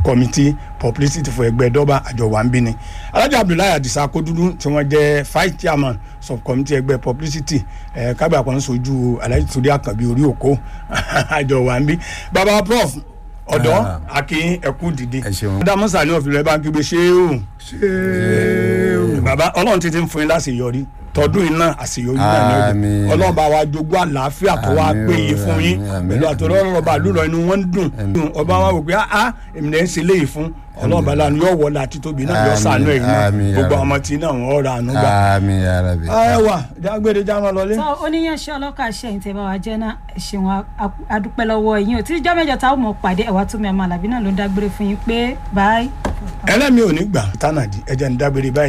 committee publicity for ẹgbẹ́ dọ́bà àjọ wa ń bí ni alájà abdullahi adisa akodudu tí wọ́n jẹ́ vice chairman subcommittee ẹgbẹ́ publicity ẹ̀ kábíyà kan sojú alhaji torí àkànbí orí òkó àjọ wa ń bí baba prof ọ̀dọ́ Ah. akin ẹ̀kú dìde Ẹ ṣeun. dámọ́sà ní ọ̀fìlẹ̀ bá ń kígbe ṣéèrù ṣéèrù baba ọlọ́run ti ti ń fún yín láṣeyọrí tọdún iná àṣeyọrí náà ní ọdún Àmín. ọlọ́run bá wa jogún àlàáfíà tó wá Àmín o, péye fún yín àmín, àmín. pẹ̀lú àtọ̀rọ̀ ọba àlùrọ̀ inú wọn ń dùn ọba wa wò pé ah èmi náà ń ṣe léyìí fún ọlọ́run bá lánàá yóò wọlé àti tóbi náà yóò Àmín, sànú ẹ̀yìn náà àmín, gbogbo ya àwọn ọmọ tí náà wọ́n ra àánú gbà. àmín ya Rabbi. ẹ wà jágbére jámọ́ lọlé. sọ oníyanṣẹ́ ọlọ́kà ṣẹ̀yìn tẹ́ bá wa jẹ́ náà ẹ ṣeun a- adúpẹ́ lọ́wọ́ yín ò tí ìjọ́ mẹ́jọ táwọn mọ̀ pàdé ẹ̀wà tó mi àmọ́ àlàbí náà ló ń dágbére fún yín pé bye. ẹlẹ́mi ò ní gbà tánàdì ẹ̀jẹ̀ ń dágbére báyìí.